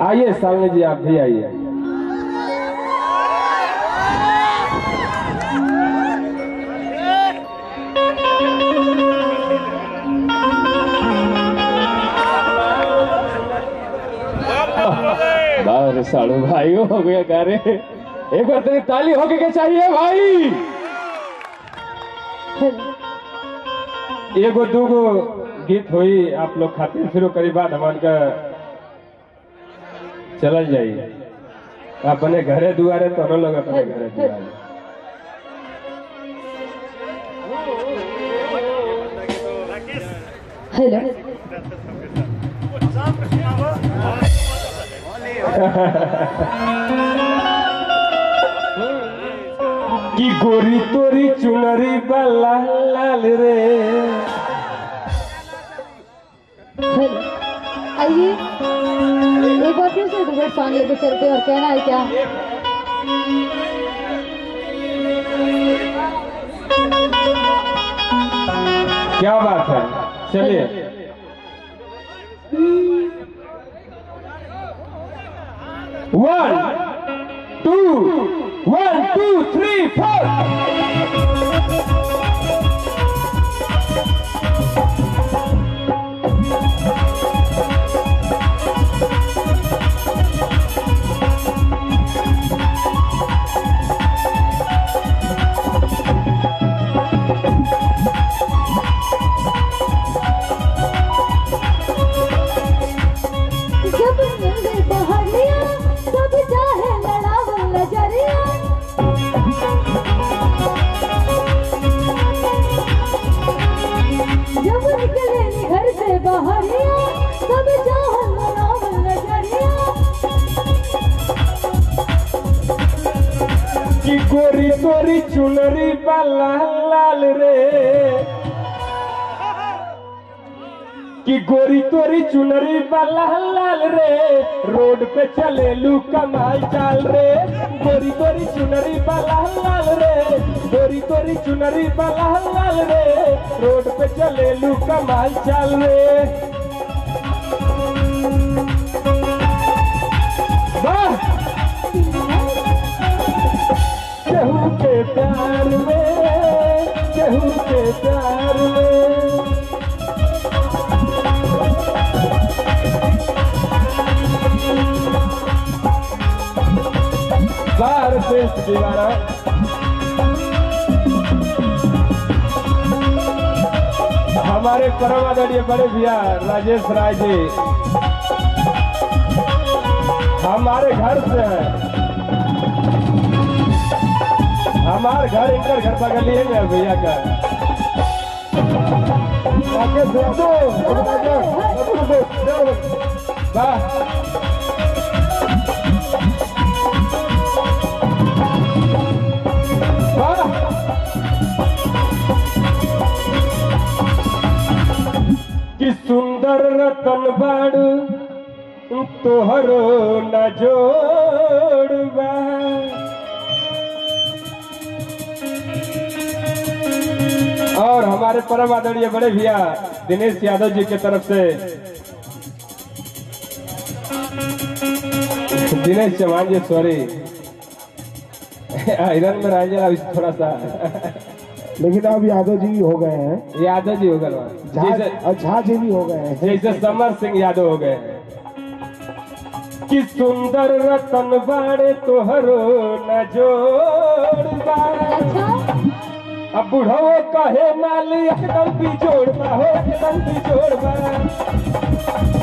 आइए सामने जी आप भी आइए बाहर साड़ू भाई हो गया कह रहे एक बार तेरी ताली होके के चाहिए भाई एगो दूगो गीत हुई आप लोग खातिर फिर करी बात हमार का चलल जाई अपने घरे दुआरे तो हम लोग अपने घरे दुआरे हेलो की गोरी तोरी चुनरी बला लाल रे हेलो आइए एक बार फिर से डुबेट सॉन्ग लेके चलते और कहना है क्या क्या बात है चलिए one two one two three four जब मिले बहरिया सब चाहे लड़ावल नजरिया जब निकले नी घर से बहरिया सब चाहे लड़ावल नजरिया की गोरी गोरी चुनरी बला लाल रे कि गोरी तोरी चुनरी बला लाल रे रोड पे चले लू कमाल चाल रे गोरी तोरी चुनरी बला लाल रे गोरी तोरी चुनरी बला लाल रे रोड पे चले लू कमाल चाल रे वाह केहू के प्यार में केहू के प्यार में बाहर पेस्ट दीवारा हमारे परम आदरणीय बड़े भैया राजेश राय जी हमारे घर से है हमारे घर इनकर घर बगलिए में है भैया का आके दो, दो, वाह वाह कि सुंदर रतन बाड़ू तोहरो न जोड़बा और हमारे परम आदरणीय बड़े भैया दिनेश यादव जी की तरफ से दिनेश चौहान जी सॉरी आयरन में रह जरा थोड़ा सा लेकिन अब यादव जी भी हो गए हैं यादव जी हो गए झा जैसे और झा जी भी हो गए हैं जैसे समर सिंह यादव हो गए कि सुंदर रतन बाड़े तोहरो न जोड़बा अच्छा अब बुढ़ो कहे माल एकदम बिजोड़बा हो एकदम बिजोड़बा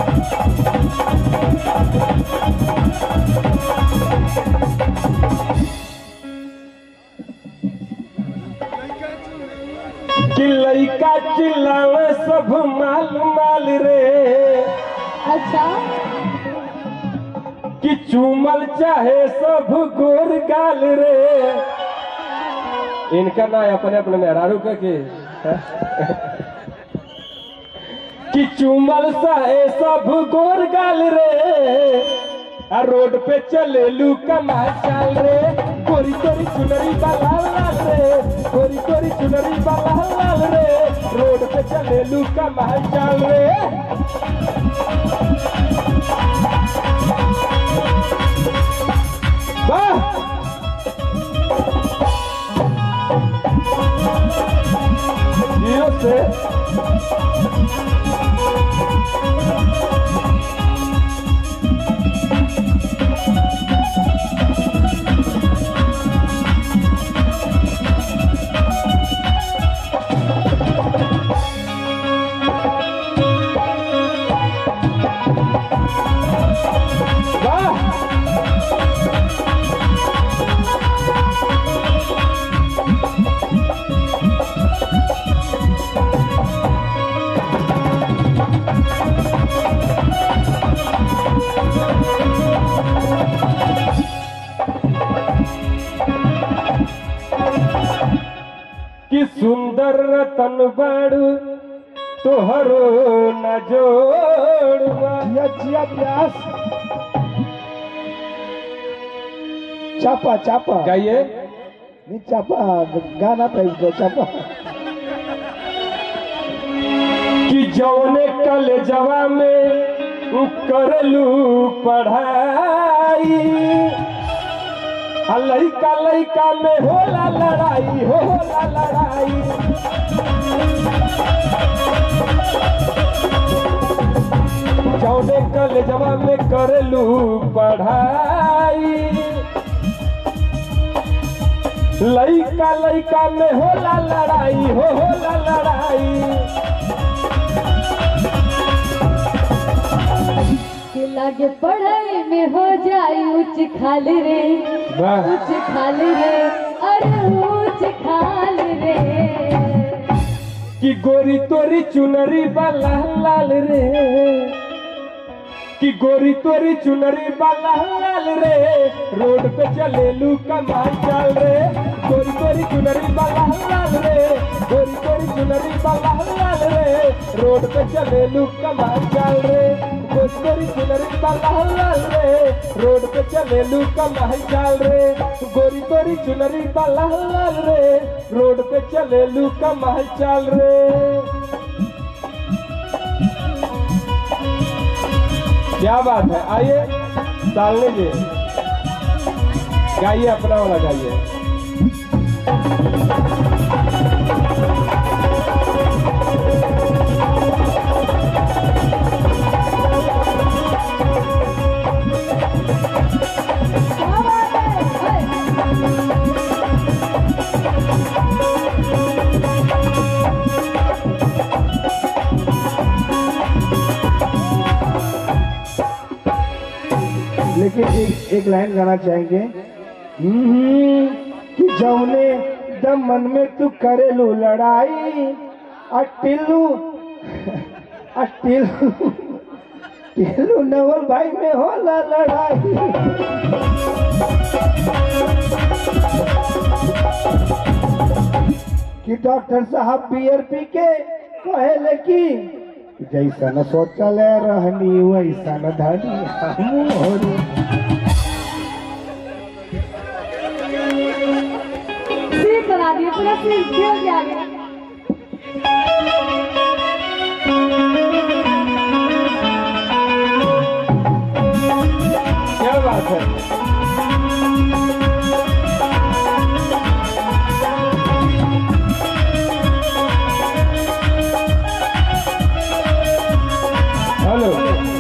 कि लइका चिल्लावे सब माल माल रे अच्छा कि चूमल चाहे सब गोर गाल रे इनका ना अपने अपने मेहरारू का के कि चूमल चाहे सब गोर गाल रे आ रोड पे चले लू कमा चाल रे गोरी गोरी चुनरी बाला लाल रे गोरी गोरी चुनरी बाला लाल रे रोड पे चले लू कमा चाल रे रे वाह कि सुंदर रतन बाड़ू तोहरो न जोड़वा जिया जिया प्यास चापा चापा गाइए नहीं चापा गाना था इसको चापा कि जौने कल जवा में करलू पढ़ाई आ लइका लइका में होला लड़ाई हो होला लड़ाई जौने कल जवा में करलू पढ़ाई लइका लइका में होला लड़ाई हो होला लड़ाई कि लागे पढ़ाई में हो जाए उच्च खाल रे वाह उच्च खाल रे अरे उच्च खाल रे कि गोरी तोरी चुनरी बाला लाल रे कि गोरी तोरी चुनरी बाला लाल रे रोड पे चले लू कमाई चाल रे गोरी तोरी चुनरी बाला लाल रे गोरी तोरी चुनरी बाला लाल रे रोड पे चले लू कमाई चाल रे गोरी तोरी चुनरी बाला लाल रे रोड पे चले लू कमाई चाल रे गोरी तोरी चुनरी बाला लाल रे रोड पे चले लू कमाई चाल रे क्या बात है आइए डालने जी गाइए अपना वाला गाइए क्या बात है है? लेकिन एक एक लाइन गाना चाहेंगे हम्म, कि जौने दम मन में तू करेलू लड़ाई अटिलू अटिलू टिलू नवल भाई में होला लड़ाई कि डॉक्टर साहब बियर पी के कहेले कि जैसा न सोचल रहनी वैसा न धनी हमू होनी सीट बना दिए पूरा सीट क्यों गया गया क्या बात है हेलो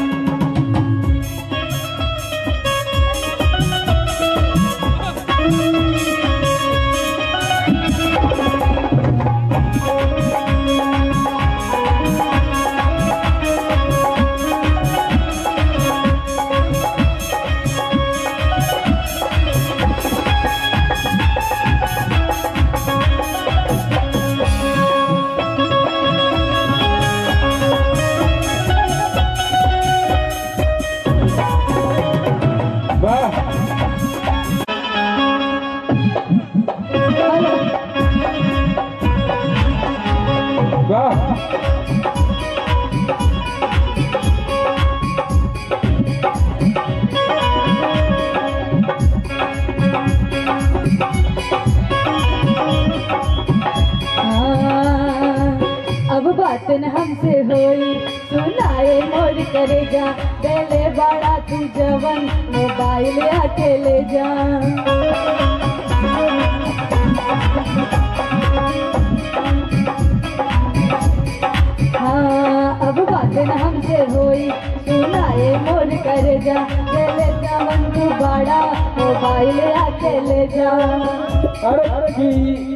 वाह वाह हाँ, अब बात न हमसे होई सुनाए मोर करेगा पहले बड़ा तू जवन मोबाइल अकेले जा बात न हमसे होई सुनाए मोर करे जा ले जवन तू बड़ा मोबाइल आके ले जा अरे की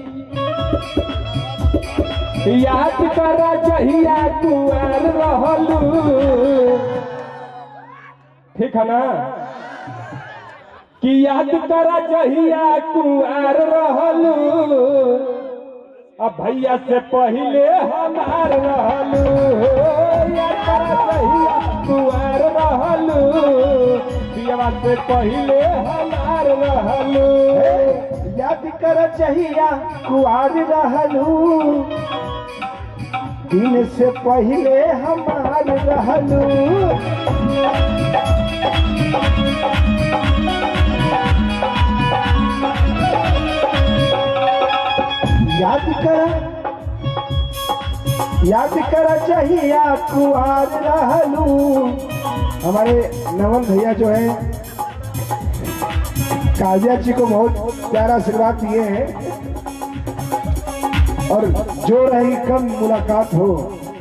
याद कर जहिया कुआर रहलू ठीक है ना कि याद कर जहिया कुआर रहलू अब भैया से पहले हमार रहलू याद कर जहिया कुआर रहलू पियवा से पहले हमार रहलू याद कर चाहिया कुआर रहलू दिन से पहले हमार रहलू याद कर याद कर चाहिया कुआर रहलू हमारे नमन भैया जो है काजिया जी को बहुत प्यारा आशीर्वाद दिए हैं और जो रही कम मुलाकात हो